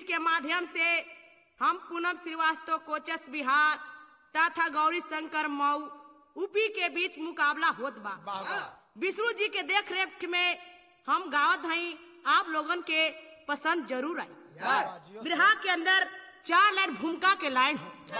के माध्यम से हम पूनम श्रीवास्तव कोचस बिहार तथा गौरी शंकर मऊ यूपी के बीच मुकाबला होत बा विष्णु जी के देख रेख में हम गावत हई आप लोगन के पसंद जरूर आई बिरहा के अंदर चार लाइन भूमिका के लाइन हो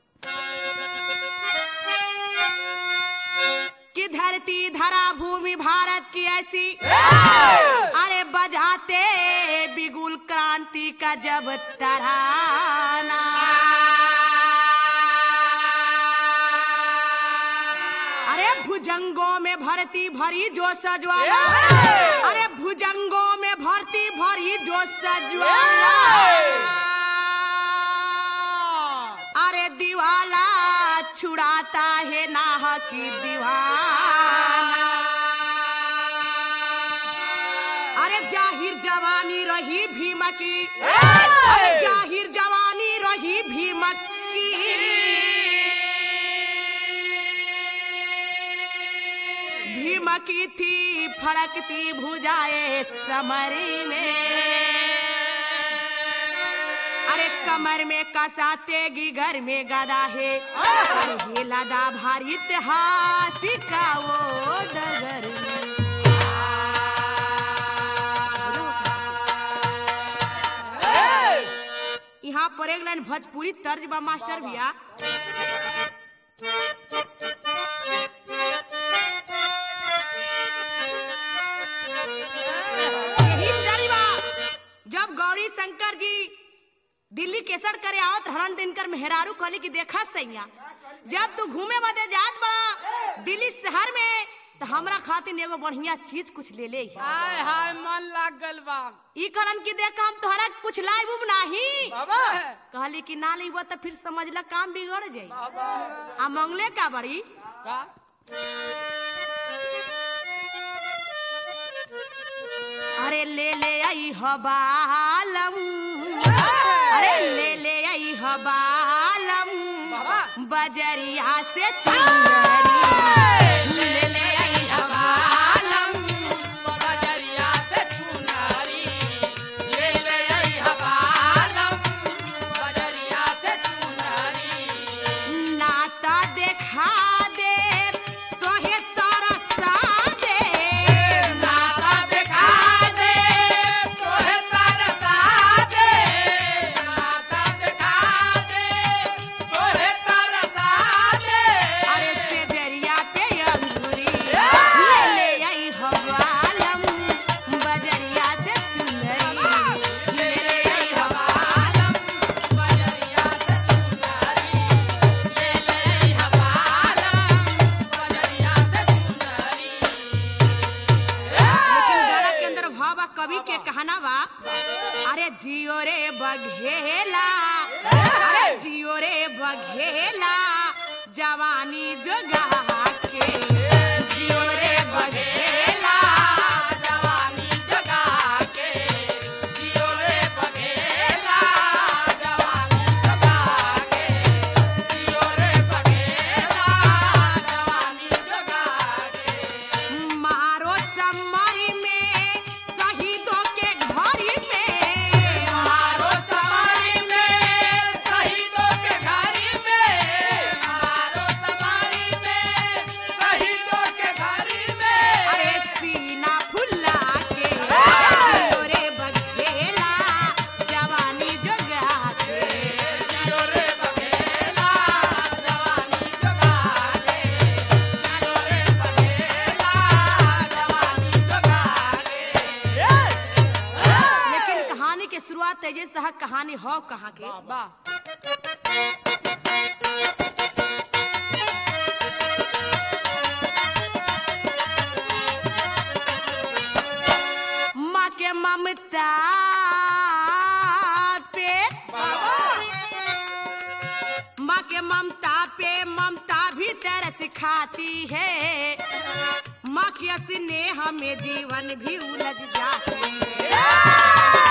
कि धरती धरा भूमि भारत की ऐसी अरे बजाते बिगुल क्रांति का जब तराना अरे भुजंगों में भरती भरी जो सजवाला अरे भुजंगों में भरती भरी जो सजवाला अरे दिवाला छुड़ाता है नाह की दीवाना अरे जाहिर जवानी रही भीम की अरे जाहिर जवानी रही भीम की भीम की थी फड़कती भुजाए समरी में अरे कमर में कसा तेगी घर में गदा है अरे हे लदा भारी इतिहास का वो डगर में। यहाँ पर एक लाइन भोजपुरी तर्ज बा मास्टर भैया यही तर्ज बा जब गौरी शंकर जी दिल्ली केसर करे आवत हरण दिनकर मेहरारू कहली कि देखा सैया जब तू घूमे बदे जात बड़ा दिल्ली शहर में तो हमरा खातिर एगो बढ़िया चीज कुछ ले ले आई। हाय हाय मन लाग गल बा ई करन की देख हम तोहरा कुछ लाइब उब नाही बाबा कहली कि ना लेबो तो फिर समझला काम बिगड़ जाई आ मंगले का बड़ी का अरे ले ले आई हबालम अरे ले ले आई हबालम बाबा। बजरिया से चुनरी ले ले आई हबालम बजरिया से चुनारी ले ले आई हवालम बजरिया से चुनारी नाता देखा दे तोहे तरसा दे नाता देखा दे तोहे तरसा दे नाता देखा दे तोहे तरसा दे अरे से दरिया पे अंगूरी ले ले आई हवालम बजरिया से चुनरी ले ले आई हवालम बजरिया से चुनारी ले ले आई हवालम बजरिया से चुनारी लेकिन गाना के अंदर भाव बा कवि के कहना बा अरे जियो रे बघेला अरे जियो रे बघेला जवानी जोगा के जियो रे बघेला जवानी जगा के जियो रे बघेला जवानी जगा के जियो रे बघेला जवानी जगा के मारो समरी में शहीदों के घर में मारो सवारी में शहीदों के घर में मारो सवारी में शहीदों के घर में अरे सीना फुला के जियो रे बघेला जवानी जोगा के जियो रे बघेला जवानी जगा के जियो रे बघेला जवानी जगा के लेकिन कहानी के शुरुआत तेजे सह कहानी हो कहाँ के वाह माँ के ममता पे माँ के ममता पे ममता भी तरस खाती है माँ के स्नेह में जीवन भी उलझ जाती है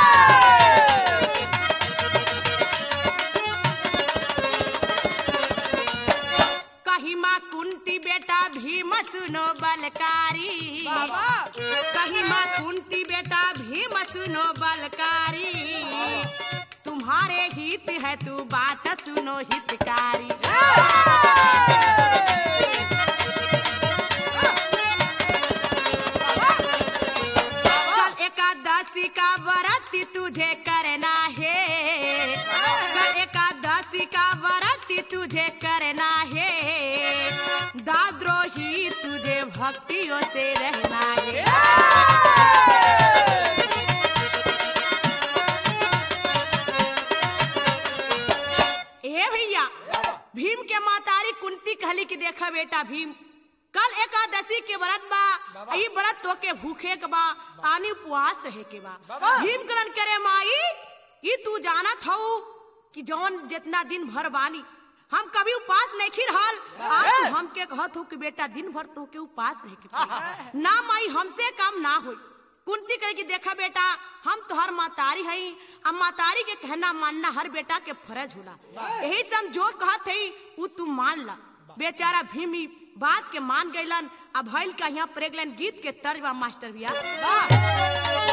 कही माँ कुंती बेटा भीम सुनो बलकारी बाबा कही माँ कुंती बेटा भीम सुनो बलकारी तुम्हारे हित है तू बात सुनो हितकारी कल एकादशी का व्रत तुझे करना है कल एकादशी का व्रत तुझे करना है दाद्रोही तुझे भक्तियों से रहना है ए भैया भीम के मातारी कुंती कहली कि देखा बेटा भीम कल एकादशी के व्रत बा ई व्रत तो के भूखे के बा आनी उपवास रहे के बा बाबा। भीम करन करे माई ई तू जानत हऊ कि जौन जितना दिन भर बानी हम कभी उपास नहीं खी रहल आज तू हमके कहत हो कि बेटा दिन भर तो के उपास रहे के पड़ी। ना माई हमसे काम ना होई कुंती कहे कि देखा बेटा हम तोहर मातारी हई अब मातारी के कहना मानना हर बेटा के फर्ज होला यही से हम जो कहत हई उ तू मान ला बेचारा भीम ई बात के मान गइलन अब भइल का यहाँ प्रेगलन गीत के तर्ज बा मास्टर भैया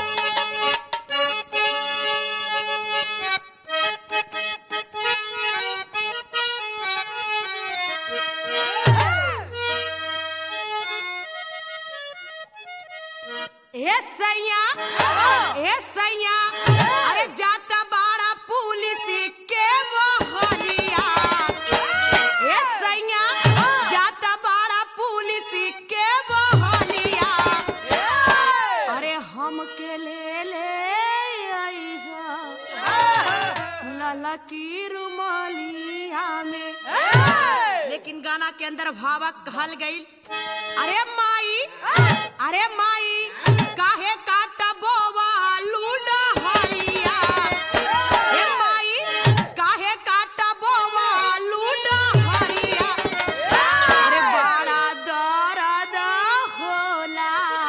ए सैया ए सैया अरे जाता बाड़ा पुलिस के बहलिया ए सैया जाता बाड़ा पुलिस के बहलिया अरे हम के ले ले आईहा ललकी रुमालिया में लेकिन गाना के अंदर भावक कहल गई अरे माई अरे माई काहे काटा बोवा लूडा हरिया हे माई काहे काटा बोवा लूडा हरिया अरे बड़ा दर्द होला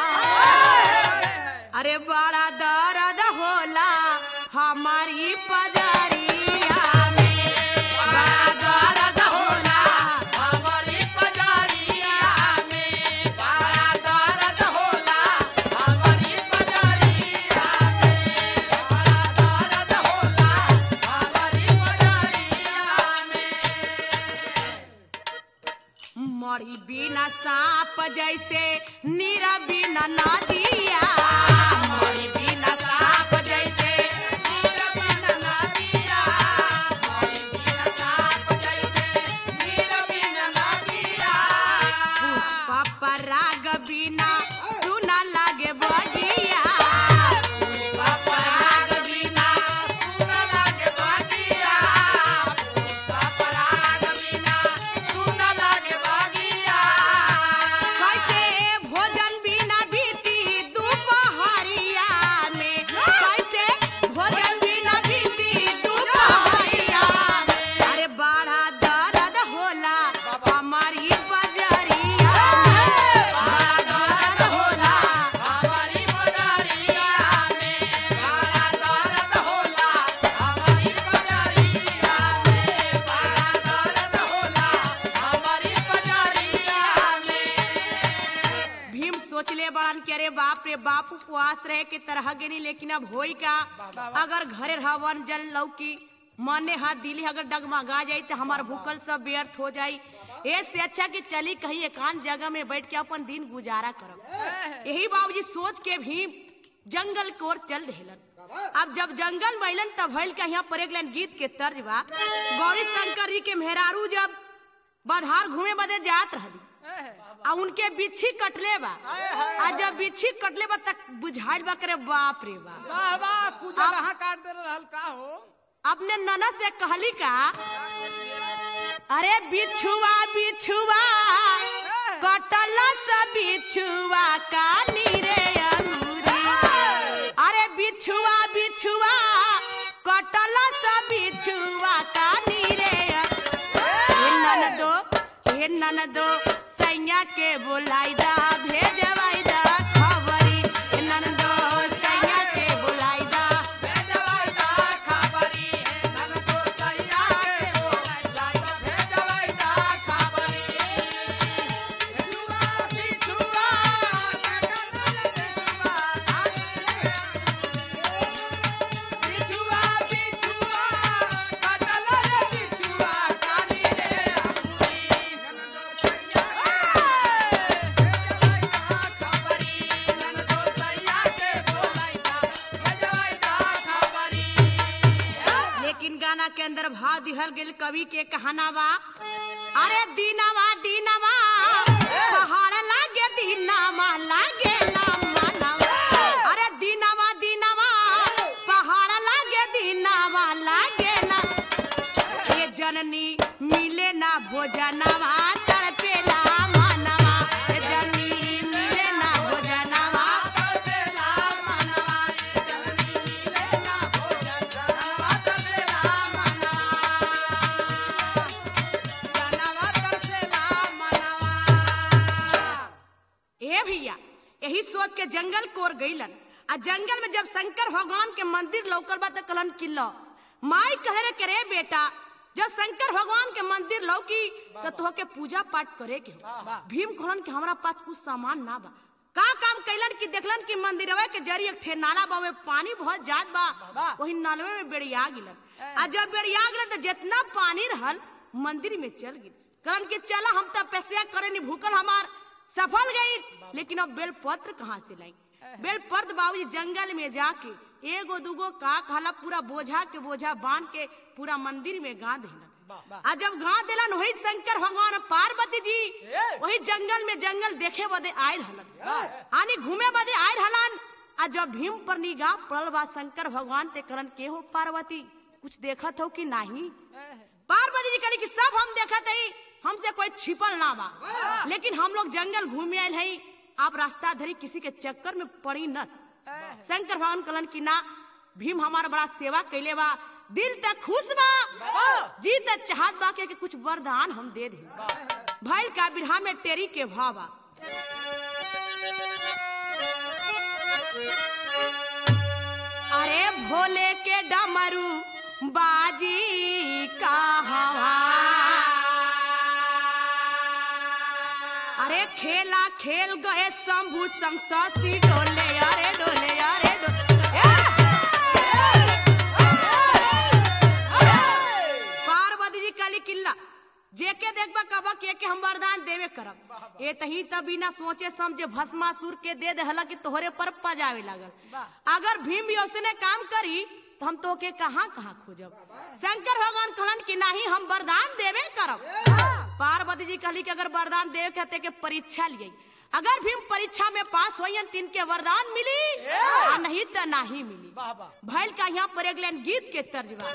अरे बड़ा दर्द होला हमारी पजरिया में बड़ा दर्द होला हमारी पजारिया में बड़ा दर्द होला हमारी पजारिया में बड़ा दर्द होला हमारी पजारिया में मरी बिना सांप जैसे नीरा बिना नदिया मरी बिना सांप जैसे नीर बिन नदिया हमारी बिन साप जैसे नीर बिन नदिया पुष्प पराग बिना सुना लागे बगिया पराग बिना सुन लागे बागिया पराग बिना सुन लागे बागिया कैसे भोजन बिना बीती दोपहरिया में कैसे भोजन बिना बीती दोपहरिया में अरे बड़ा दर्द होला हमारी बजरिया में बड़ा दर्द होला हमारी पजारिया में बड़ा दर्द होला हमारी पजारिया में बड़ा दर्द होला हमारी पजारिया में भीम सोचले बड़न के अरे बाप रे बाप उपवास रहे के तरह गिनी लेकिन अब होई का अगर घरे रहवन जल लौकी मने हाथ दिली अगर डगमगा जाई तो हमार भूखल सब व्यर्थ हो जाई ऐसे अच्छा कि चली कहीं एकांत जगह में बैठ के अपन दिन गुजारा करब यही बाबूजी सोच के भीम जंगल की ओर चल रहेलन अब जब जंगल महिलन तब भइल का यहाँ पर एक लाइन गीत के तर्ज बा गौरी शंकर जी के मेहरारू जब बधार घूमे बदे जात रहली आ उनके बिच्छी कटले बा आ जब बिच्छी कटले बा तक बुझाइल बा करे बाप रे बाप वाह वाह कुछ कहाँ काट दे रहल का हो अपने ननद से कहली का अरे बिछुआ बिछुआ कटल सा बिछुआ कानी रे अंगूरी अरे बिछुआ बिछुआ कटल सा बिछुआ कानी रे हे ननदो हे ननदो सैया के बोलाई दा भेजवाई दा खबरी हे ननदो सैया के बोलाई दा भेजवाइदा खबरी नन तो सैया के बोलाइदा भेजवाइदा खबरी बिछुआ बिछुआ बिछुआ बिछुआ कहल गेल कवि के कहानावा अरे दीनावा दीनावा पहाड़ लागे दीनावा लागे ना मानवा अरे दीनावा दीनावा पहाड़ लागे दीनावा लागे ना ये जननी मिले ना भोजनवा तड़पेला मानवा ये जननी मिले ना भोजनवा ए भैया यही सोच के जंगल कोर गईलन आ जंगल में जब शंकर भगवान के मंदिर लौकल बा त कहलन किल्लो माई कहे रे करे बेटा जब शंकर भगवान के मंदिर लौकी तो तोहके पूजा पाठ करे के हो भीम कहलन कि हमरा पास कुछ सामान ना बा का काम कैलन कि देखलन कि मंदिरवा के जरिए एक ठे नाला बा में पानी बहुत जात बा वही नलवे में बेड़िया गिलन आ जब बेड़िया गिलन तो जितना पानी रहल मंदिर में चल गिल कहलन कि चला हम तपस्या करे नी भूखल हमार सफल गई लेकिन अब बेलपत्र कहाँ से लाई बेलपत्र बाबूजी जंगल में जाके एगो दूगो का कहला पूरा बोझा के बोझा बांध के पूरा मंदिर में गाड़ देलन आ जब गाड़ देलन वही शंकर भगवान पार्वती जी वही जंगल में जंगल देखे बदे आए रहलन आनी घूमे बदे आए रहलन आ जब भीम पर निगाह पड़ल बा शंकर भगवान ते करन के हो पार्वती कुछ देखत हो कि नहीं पार्वती जी कहली कि सब हम देखत हई हमसे कोई छिपल ना बा लेकिन हम लोग जंगल घूमे आयल हई आप रास्ता धरी किसी के चक्कर में पड़ी न शंकर भगवान कहलन कि ना भीम हमारा बड़ा सेवा कैले बा दिल तक खुश बा जी तक चाहत बा के, के कुछ वरदान हम दे दे भैल का बिरहा में टेरी के भावा अरे भोले के डमरू बाजी का हवा अरे खेला खेल गए शंभू संग शशि डोले अरे डोले अरे डोले पार्वती जी काली किल्ला जेके देखबा कबा के के हम वरदान देवे करब ए तही त बिना सोचे समझे भस्मासुर के दे देहला कि तोहरे पर पजावे लागल अगर भीम भी उसने काम करी तो हम तो के कहाँ कहाँ खोजब शंकर भगवान कहलन कि नहीं हम वरदान देवे करब पार्वती जी कहली कि अगर वरदान देवे कहते के परीक्षा लिए अगर भीम परीक्षा में पास होयन तीन के वरदान मिली आ नहीं तो नहीं मिली भैल का यहाँ पर एक लाइन गीत के तर्जमा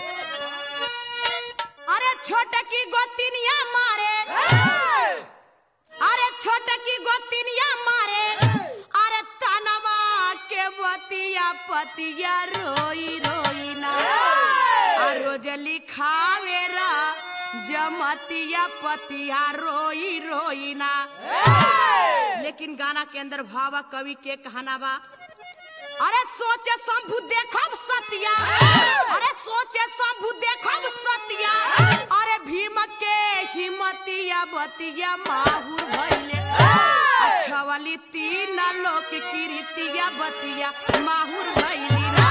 अरे छोटकी गोतिनिया मारे अरे छोटकी गोतिनिया मारे अरे तनवा के बतिया पतिया रोई रोई ना आ रोज लिखावे रा जमतिया पतिया रोई रोई ना लेकिन गाना के अंदर भावा कवि के कहना बा अरे सोचे शंभु देखब सतिया अरे सोचे शंभु देखब सतिया अरे भीम के हिमतिया बतिया माहुर भइले अच्छा वाली तीन लोक कीर्तिया बतिया माहुर भइली ना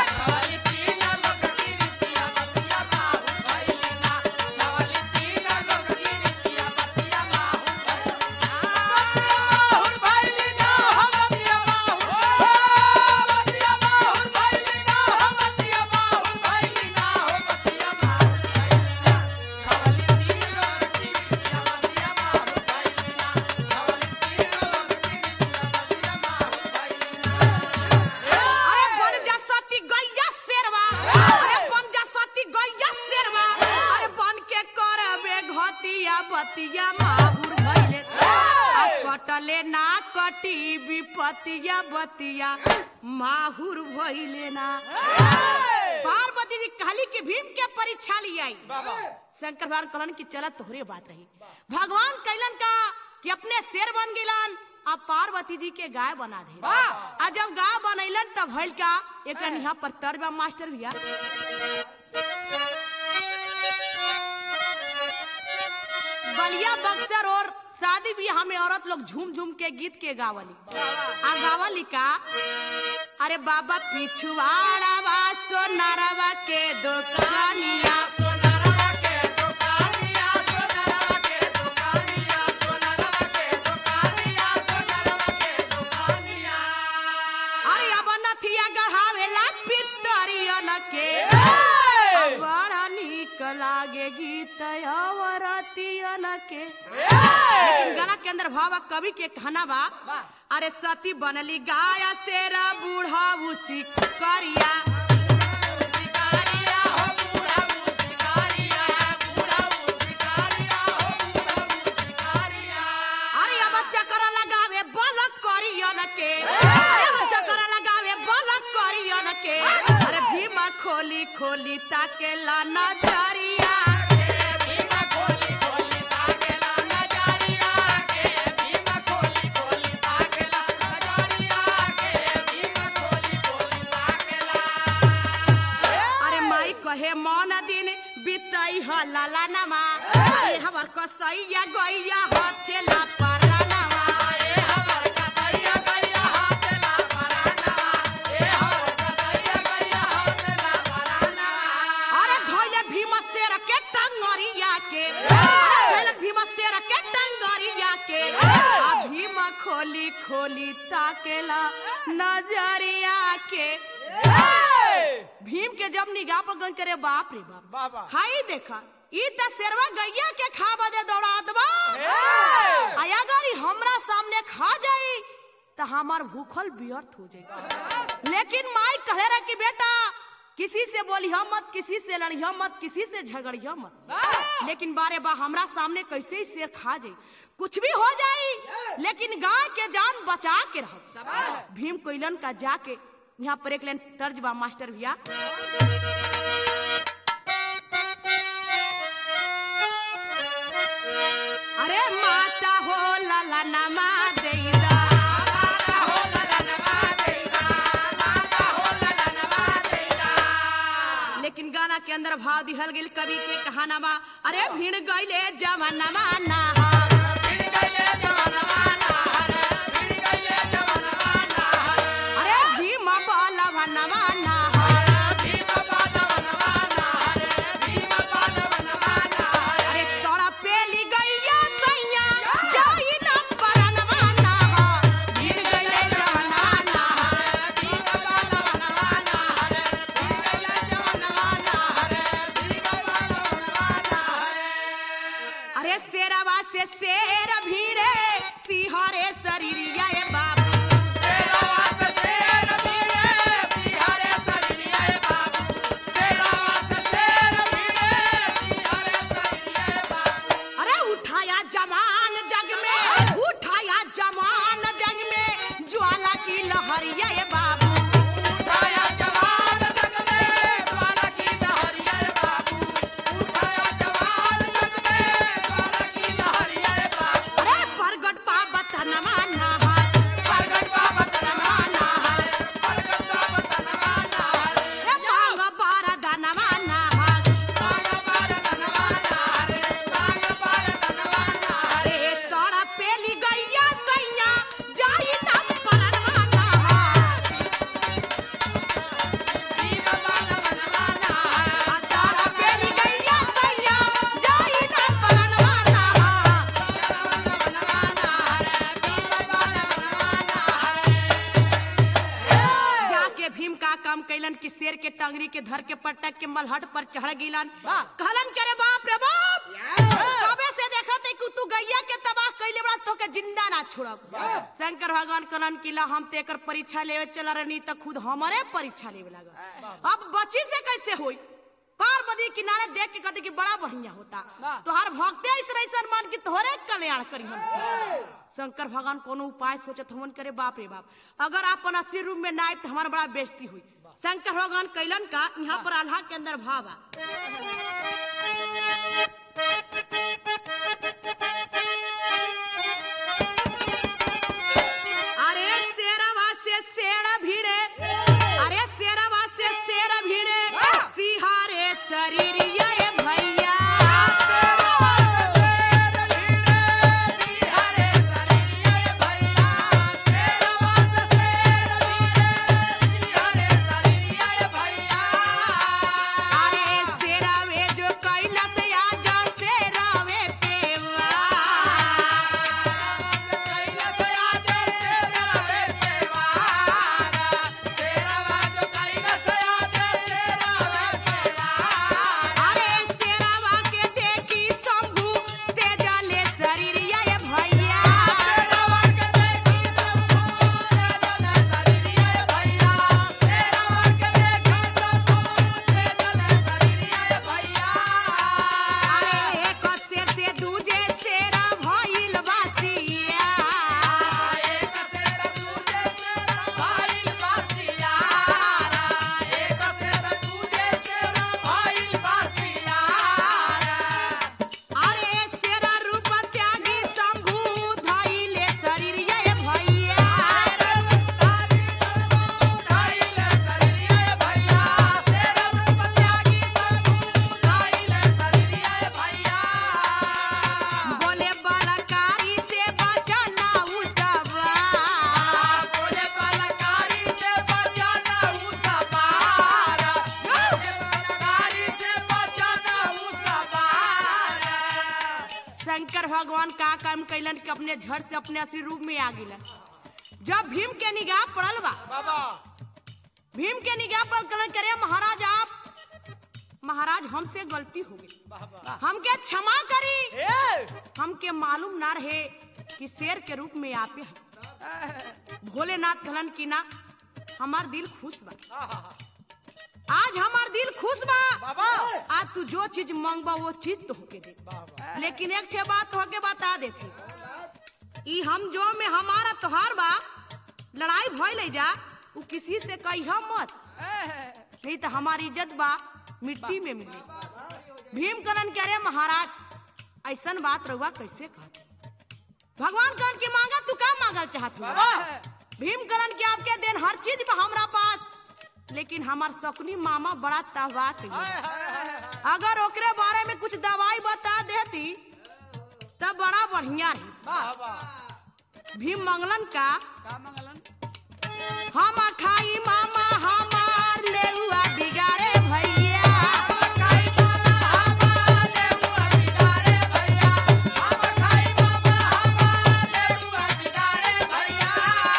अरे बन जा सती गैया शेरवा अरे बन जा सती गैया शेरवा अरे बन के करबे घतिया बतिया माहुर भइले आ कटले ना कटी विपतिया बतिया माहुर भइले ना पार्वती जी कहली कि भीम के परीक्षा लियाई शंकर भगवान कहलन कि चलत तोहरे बात रही भगवान कैलन का कि अपने शेर बन गिलन आ पार्वती जी के गाय बना दे आ जब गाय बनैलन तब भइल का एक यहाँ पर तर्जमा मास्टर भैया बलिया बक्सर और शादी ब्याह में औरत लोग झूम झूम के गीत के गावली आ गावली का अरे बाबा पिछुआड़ा बा सोनारवा के दुकानिया अरे अब नथिया गढ़ावेला पितरियन के बड़ा निक लागे गीत अवरतियन के लेकिन गाना के अंदर भावा कवि के कहना बा अरे सती बनली गाया शेरा बूढ़ा उसी करिया शिकारिया हो बूढ़ा शिकारिया बूढ़ा शिकारिया हो बूढ़ा शिकारिया अरे अब चक्कर लगावे बलक करियन के अरे अब चक्कर लगावे बलक करियन के अरे भीमा खोली खोली ताके ला नजरिया भीमा खोली खोली ताकेला नजरिया के भीमा खोली खोली ताकेला नजरिया के भीमा खोली खोली ताकेला अरे माई कहे मौन दिन बितई ह लाला नमा अरे हमर कसैया गैया हथेला परानवा ए हमर कसैया गैया हाथला पराना ए हमर कसैया गैया हाथला पराना अरे धोइले भीम शेर के टंगरिया के अरे धोइले भीम शेर के टंगरिया के आ भीम खोली खोली ताकेला नजरिया के भीम के जब निगाह पर गन करे बाप रे बाप बाबा हाई देखा ई त शेरवा गैया के खा बदे दौड़ात बा आया अगर ई हमरा सामने खा जाई त हमार भूखल व्यर्थ हो जाई लेकिन माई कहे रहा कि बेटा किसी से बोलिया मत किसी से लड़िया मत किसी से झगड़िया मत लेकिन बारे बा हमरा सामने कैसे ही शेर खा जाई कुछ भी हो जाई लेकिन गाय के जान बचा के रहो भीम कोइलन का जाके यहाँ पर एक लाइन तर्ज बा मास्टर भैया अरे माता हो लाला नमा देईदा माता हो ललनवा देगा माता हो ललनवा देगा लेकिन गाना के अंदर भाव दिहल गेल कवि के कहाना बा अरे भीड़ गईले जवानमा नहार भिड़ गइले जवनवा नहर भिड़ गइले जवनवा नहर अरे भीम बलवनमा नहार भीम पालवनवा नहर भीम पालवनवा नहर अरे तोड़ा पेली गैया सैया जाई न परनवा नहार भीड़ गईले जवानमा नहार भीम पालवनवा नहर भिड़ गइले जवनवा नहर भीम पालवनवा नहर अरे शेरवा से शेर भीड़े सिहरे शरीरिया ए बाबू शेरवा से शेर भिड़े सिहरे शरीरिया बाबू शेरवा से शेर भिड़े सिहरे शरीरिया बाबू अरे उठाया जवान जग में उठाया जवान जग में ज्वाला की लहरिया ए बाबू उठाया जवान जग में ज्वाला की लहरिया बाबू उठाया जवान जग में ज्वाला की लहरिया बाबू अरे प्रगट पावत नहार प्रगट बाबा तनवा नहर प्रगट बाबा तनवा नहर रे मांग बारा धनवा नहार बागा बार तनवा नहर बागा बार तनवा नहर अरे तोड़ा पेली गैया सैया जाई न परनवा नहार भीम पालवनवा नहर आ तोड़ा पेली गैया सैया जाई न परनवा नहार पालवनवा नहर भीम पालवनवा नहर जाके भीम का काम कैलन कि शेर के टंगरी के धर के पटक के मलहट पर चढ़ गिलन वाह। कहलन करे बाप रे बाप कबे से देखत है कि तू गैया के तबाह कैले बड़ा तो के जिंदा ना छोड़ब शंकर भगवान कहलन कि ला हम तेकर परीक्षा लेवे चला रहनी त खुद हमारे परीक्षा लेवे लगा अब बच्ची से कैसे होई पार्वती किनारे देख के कहते कि बड़ा बढ़िया होता वाह। तोहार भक्ते ऐसे रही मान कि तोहरे कल्याण करी हम शंकर भगवान कोनो उपाय सोचत हमन करे बाप रे बाप अगर अपन असली रूप में ना आए तो हमारा बड़ा बेइज्जती हुई शंकर भगवान कैलन का यहाँ पर आल्हा के अंदर भाव आ अरे शेरवा से शेर भिड़े अरे शेरवा से शेर भिड़े सिहारे शरीर ये भैया हरे शरीरिया भैया शेरवा से शेर भिड़े हरे शरीरिया भैया अरे शेरवे जो शंकर भगवान का काम कैलन कि अपने झट से अपने असली रूप में आ गिलन जब भीम के निगाह पड़ल बा बाबा भीम के निगाह पर कलन करे महाराज आप महाराज हमसे गलती हो गई बाबा हमके क्षमा करी ए हमके मालूम ना रहे कि शेर के रूप में आपे है भोलेनाथ कहलन की ना हमार दिल खुश बा आहा, आज हमार दिल खुश बा बाबा आज तू जो चीज मांगबा वो चीज तो होके दे बाबा लेकिन एक ठे बात होके बता देते ई हम जो में हमारा तोहार बा लड़ाई भइल है जा उ किसी से कहिया मत नहीं तो हमारी इज्जत बा मिट्टी में मिली भीम करण कह रहे महाराज ऐसन बात रहुआ कैसे कहते भगवान करण की मांगा तू का मांगल चाहत हुआ बाबा भीम करण के आपके दिन हर चीज बा हमरा पास लेकिन हमार सकुनी मामा बड़ा तहवा के हाय हाय हाय हाय अगर ओकरे बारे में कुछ दवाई बता देती तब बड़ा बढ़िया रही बाबा भीम मंगलन का का मंगलन हम खाई मामा हमार लेउआ बिगाड़े भैया खाई बाबा हमारे हुआ बिगाड़े भैया हम खाई बाबा हमारे हुआ बिगाड़े भैया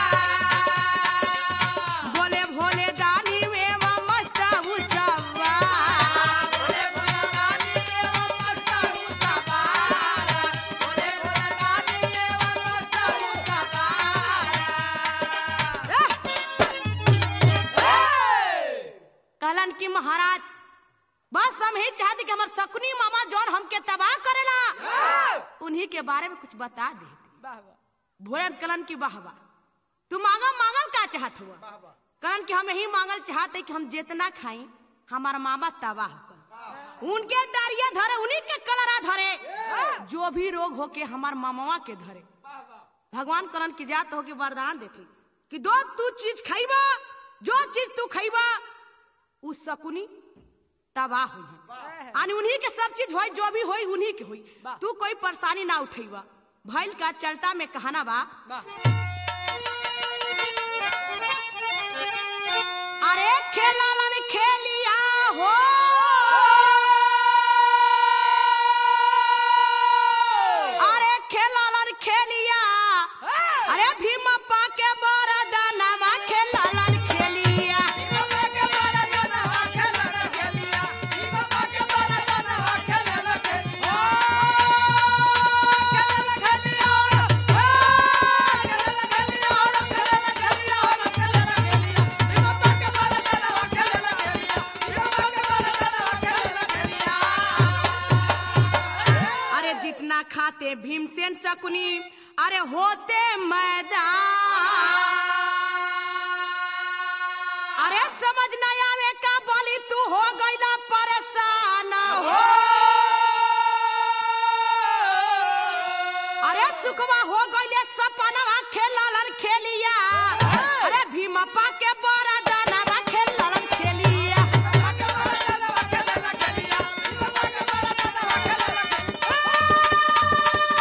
बोले भोले दानी में वो मस्त उसवा बोले बोले रानी ये वो मस्ता उसा बारा बोले बोले रानी ये वो मस्ता उसा बारा कहलन कि महाराज बस हम ही चाहते कि हमार सकुनी मामा जौन हमके तबाह करेला उन्हीं के बारे में कुछ बता देती वाह वाह भोले कलन की वाह वाह तू मांगा मांगल का चाहत हुआ बाबा करण कि हम यही मांगल चाहते कि हम जितना खाई हमारा मामा तबाह होकर उनके डारिया धरे उन्हीं के कलरा धरे जो भी रोग होके हमार मामावा के धरे भगवान करण की जात होके वरदान देती कि दो तू चीज खाइबा जो चीज तू खाइबा उ सकुनी तबाह हुई आनी उन्हीं के सब चीज होई जो भी होई उन्हीं के होई वाह। तू कोई परेशानी ना उठेबा भइल का चलता में कहना बा वाह अरे खेलालन खेलिया हो अरे खेलालन खेलिया अरे भीमप्पा के बरदानवा खेलालन खेलिया बाबा के बारा गाना खेला ना खेलिया बाबा के बारा गाना खेला ना खेलिया खेला ना खेलिया खेला ना खेलिया खेला ना खेलिया खेला ना खेलिया बाबा के बारा गाना खेला ना खेलिया बाबा के बारा गाना खेला ना खेलिया अरे जितना खाते भीमसेन शकुनी अरे होते मैदान अरे समझ न आवे का बोली तू हो गईला परेशान हो अरे सुखवा हो गईले सपनवा खेललन खेलिया अरे भीमप्पा के बड़ा दानवा खेललन खेलिया बाबा के बारा गाना खेला ना खेलिया बाबा के बारा गाना खेला ना खेलिया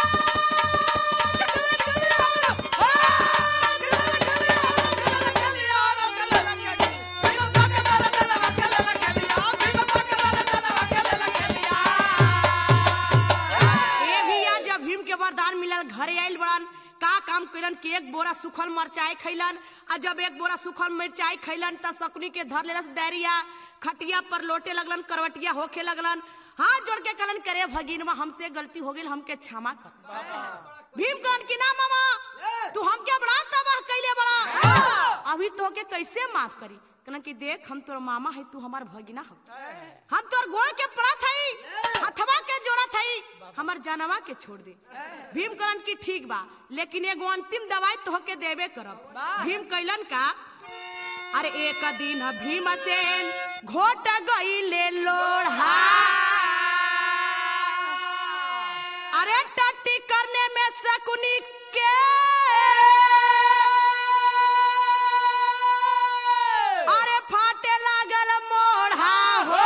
ए भैया जब भीम के वरदान मिलल घरे आइल बड़न का काम कैलन कि एक बोरा सुखल मरचाई खैलन आ जब एक बोरा सुखल मिरचाई खैलन त सकुनी के धर लेलस डायरिया खटिया पर लोटे लगलन करवटिया होखे लगलन हाथ जोड़ के कहलन करे भगिनवा हमसे गलती हो गई हमके क्षमा कर भीम कहन की ना मामा तू हमके बड़ा तबाह कैले बड़ा अभी तो के कैसे माफ करी कहलन कि देख हम तोर मामा है तू हमार भगिना हो हम तोर गोड़ के पड़ा थई हथवा के जोड़ा थई हमर जानवा के छोड़ दे भीम कहलन की ठीक बा लेकिन एगो अंतिम दवाई तो के देबे करब भीम कैलन का अरे एक दिन भीमसेन घोट गईले लोढ़ा अरे टट्टी करने में शकुनी के अरे फाटे लागल मोढ़ा हो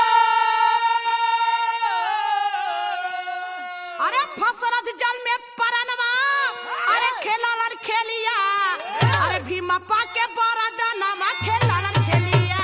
अरे फसरत जल में परनवा अरे खेललन खेलिया अरे भीमप्पा के बरदनवा खेललन खेलिया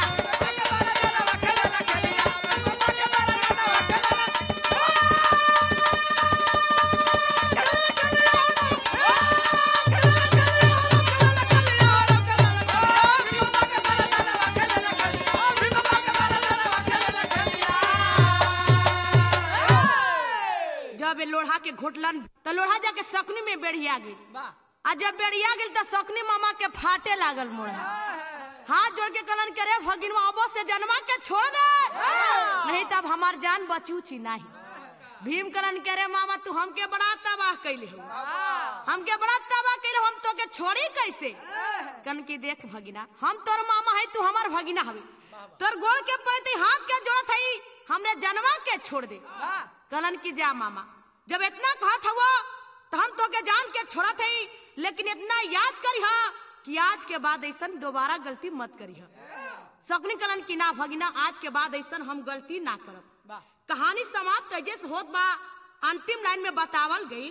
जब ये लोढ़ा के घोटलन तो लोढ़ा जाके सकनी में बेड़िया गई आ जब बेड़िया गेल तो सकनी मामा के फाटे लागल मोड़ा हाथ जोड़ के कलन करे भगिन अबो से जन्मा के छोड़ दे नहीं तब हमार जान बचूची नहीं भीम कलन करे मामा तू हमके बड़ा तबाह कैले हो हमके बड़ा तबाह कैले हो, हम तो के छोड़ी कैसे कन की देख भगिना हम तोर मामा है तू हमार भगिना हवे तोर गोड़ के पड़ते हाथ के जोड़त है हमने जनवा के छोड़ दे कलन की जा मामा जब इतना कहत हुआ तो हम तो के जान के छोड़त है लेकिन इतना याद करी हा कि आज के बाद ऐसा दोबारा गलती मत करी हा सकनी कलन की ना भगिना आज के बाद ऐसा हम गलती ना करब कहानी समाप्त ऐसे से होत बा अंतिम लाइन में बतावल गई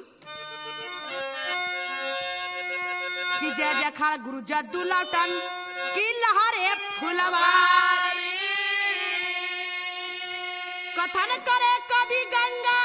कि जय जय खड़ गुरु जद्दू लौटन की लहरे फुलवारी कथन करे कभी गंगा